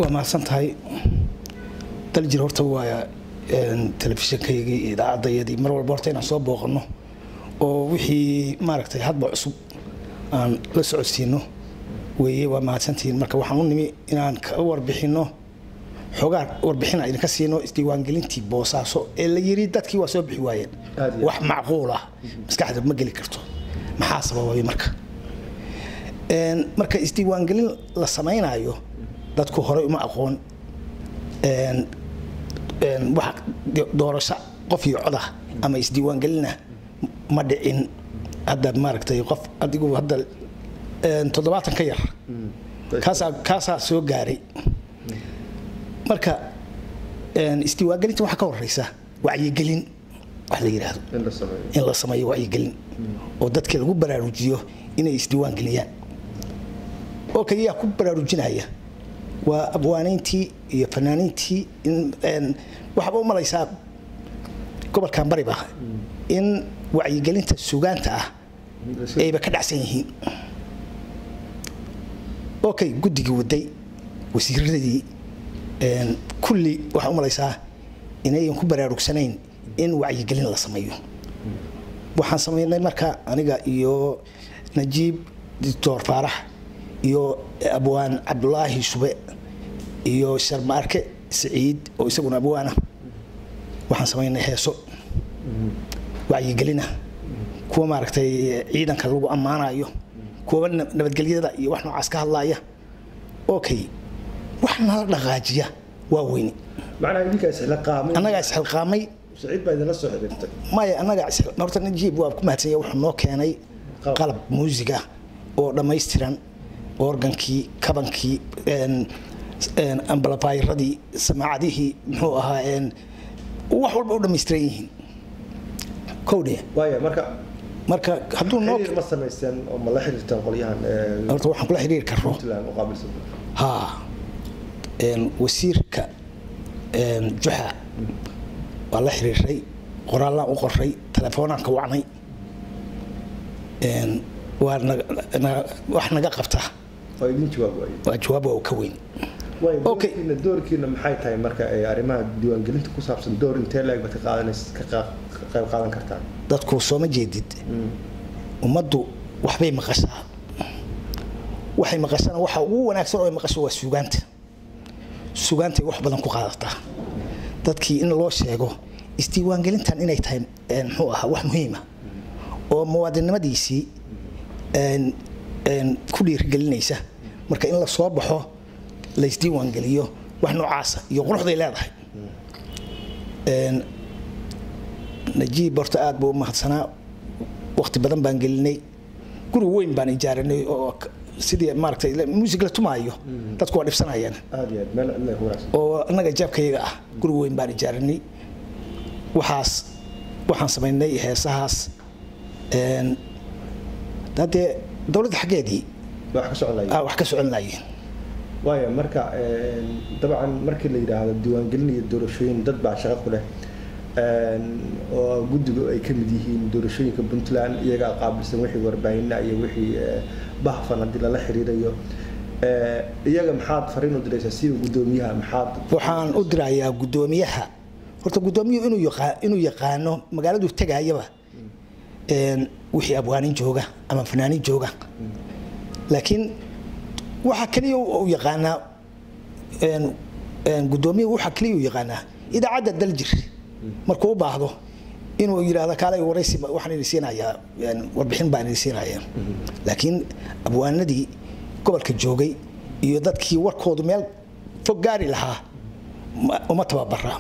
waa mahadsan tahay daljir horta waa telefishinkaygii iyo idaacaddayadii mar walba horta inaan soo booqanno oo wixii maaragtay hadba cusub aan la socodsiino weeye waa mahadsantihiin marka waxaan u nimi inaan ka warbixinno xoogaa warbixina idinka siino isdiiwaangelintii boosaaso ee la yiri dadkii waa soo bixi waayeen Aad iyo wax macquul ah maskaxda ma geli karto maxaa sababay marka Een, marka isdiiwaangelin la samaynayo dadku horey uma aqoon een, een, wax do- doorasho qof iyo coda ama isdiiwaangelina ma dhicin hadda maaragtay qof adigu hadda een, toddobaatan ka yar kaasaa kaasaa soo gaaray marka een, isdiiwaangelinta waxaa ka horeysa wacyigelin wax la yidhaahdo in la sameeyo in la sameeyo wacyigelin oo dadka lagu baraarujiyo inay isdiiwaan geliyaan oo kaliyaa ku baraarujinaya waa abwaanayntii iyo fanaaniintii in een, waxaaba u malaysaa gobolkan bariba in wacyigelinta sugaanta ah ayba ka dhacsan yihiin okay guddigii waday wasiiradii een, kulli waxaa u malaysaa inayan ku baraarugsanayn in wacyigelin la sameeyo waxaan samaynay marka aniga iyo najiib doctor faarax iyo abwaan cabdulaahi shube iyo sharmaarke siciid oo isaguna abwaana waxaan samaynay heeso wacyigelina kuwa maaragtay ciidanka lagu ammaanayo kuwa na- nabadgelyada iyo wax noocaas ka hadlaya okay wax nala dhaqaajiya waa weyni macnaha idinkaa isla qaamay annagaa isxilqaamay saciid baa idinla soo xiriirtay maya annaga is- horta najiib waa ku mahadsanya wuxuu noo keenay Qalab. qalab muusiga oo dhammaystiran organkii kabankii een, een, ambalafayradii samaacadihii muxuu ahaa een, wax walba u dhammaystiran yihiin kowdhe waaya marka marka hadduu noo xiriir ma samaysteen oo ma la xiriirteen qolyahan ee, horta waxaan kula xiriiri karno puntland u qaabilsan haa een, wasiirka een, juxa waa la xiriiray qoraallaan u qoray telefoonaan ka wacnay een, waa naga- naga- wax naga qabta oo idin jawaab waaye waa jawaab waa ka weyn waaya Okay. doorkiina doorkiina maxay tahay marka ee arrimaha diiwaangelinta ku saabsan door intee leeg baad ka qaadanaysa ka qaa- ka qayb qaadan kartaan dadku sooma jeedid ummaddu waxbay maqashaa waxay maqashana waxa ugu wanaagsan oo ay maqasho waa suugaanta suugaantay wax badan ku qaadataa dadkii in loo sheego isdiiwaangelintan inay tahay een, muxuu ahaa wax muhiima oo muwaadinnimadiisii een, een, ku dhiirigelinaysa marka in la soo baxo la isdiiwaangeliyo wax noocaasa iyo quruxday leedahay Een, najiib horta aad buu u mahadsanaa waqti badan baan gelinay guri weyn baan ijaarinay oo k- sidii maaragtay la- muusig la tumaayo dadku waa dhibsanayaan aad iyo aad meel cidla ku wanaagsan oo annaga jaabkayaga ah guri weyn baan ijaarinay waxaas waxaan samaynay heesahaas een, haddee dowladda xaggeedii wax ka soconaya ah, wax ka soconayeen waaya marka een, dabcan markii la yidhaahdo diiwaangelin iyo doorashooyin dad baa shaqo ku leh een, oo guddigu ay ka mid yihiin doorashooyinka puntland iyagaa qaabilsan wixii warbaahinna iyo wixii ee, bahfan haddii lala xiriirayo Ee, iyaga maxaad fariin u diraysaa sida guddoomiyaha maxaad waxaan u dirayaa guddoomiyaha horta guddoomiyuhu inuu yaqa- inuu yaqaano magaaladu tegayaba een, wixii abwaanin jooga ama fanaanin jooga laakiin waxa kaliya u yaqaanaa een, een, guddoomiyuhu waxa kaliya u yaqaanaa idaacadda daljir markuu u baahdo inuu yidhaahdo kaalay waraysi ba- waxaan idin siinayaa een, warbixin baan idin siinayaa laakiin abwaanadii gobolka joogay iyo dadkii warkoodu meel fog gaari lahaa ma- uma tababara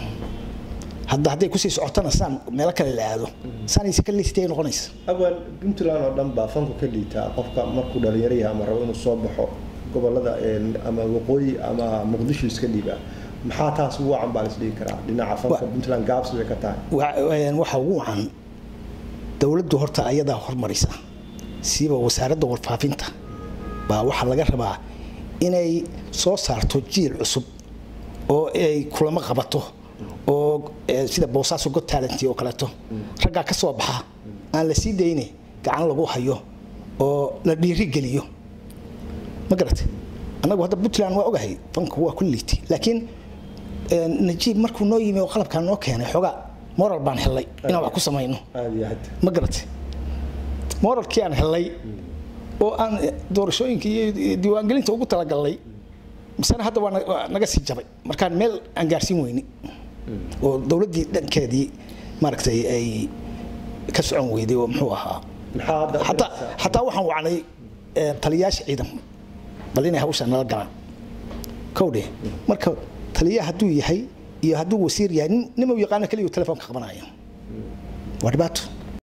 hadda hadday kusii socotana saan meelo kale la aado saanaysi ka liitay noqonaysa awal puntland oo dhan baa fanku ka liitaa qofka markuu dhalinyaro yahay ama rabo inuu soo baxo gobolada een, ama waqooyi ama muqdisho iska dhiibaa maxaa taas ugu wacan baa laisdhigi karaa dhinaca fanka Wa- puntland gaabsi bay ka tahay Wa- een, waxa ugu wacan dowladdu horta ayadaa hormarisa siiba wasaaradda warfaafinta baa waxaa laga rabaa inay soo saarto jiil cusub oo ay kulamo qabato oo eh, sida boosaaso god talent oo kaleeto raggaa ka soo baxa aan la sii dayne gacan lagu hayo oo la dhiirigeliyo ma garatay annagu hadda puntland waa ogahay fanku waa ku liitay laakiin najiib markuu noo yimi oo qalabkaan noo keenay xoogaa moral baan helay inaan wax ku samayno aad iyo aad ma garatay moralkii aan helay oo aan doorashooyinka iyo diiwaangelinta ugu talagalnay misena hadda waa na- waa naga sii jabay markaan meel aan gaarsiin weyni oo dowladdii dhankeedii maaragtay ay ka socon weyday oo muxuu ahaa maxaa hadda xataa xataa waxaan wacnay eh, taliyayaasha ciidan bal inay hawsha nala galaan kowdhe marka taliyaha hadduu yahay iyo hadduu wasiir yahay nin- nin uu yaqaano keliya telefoonka qabanaya waa dhibaato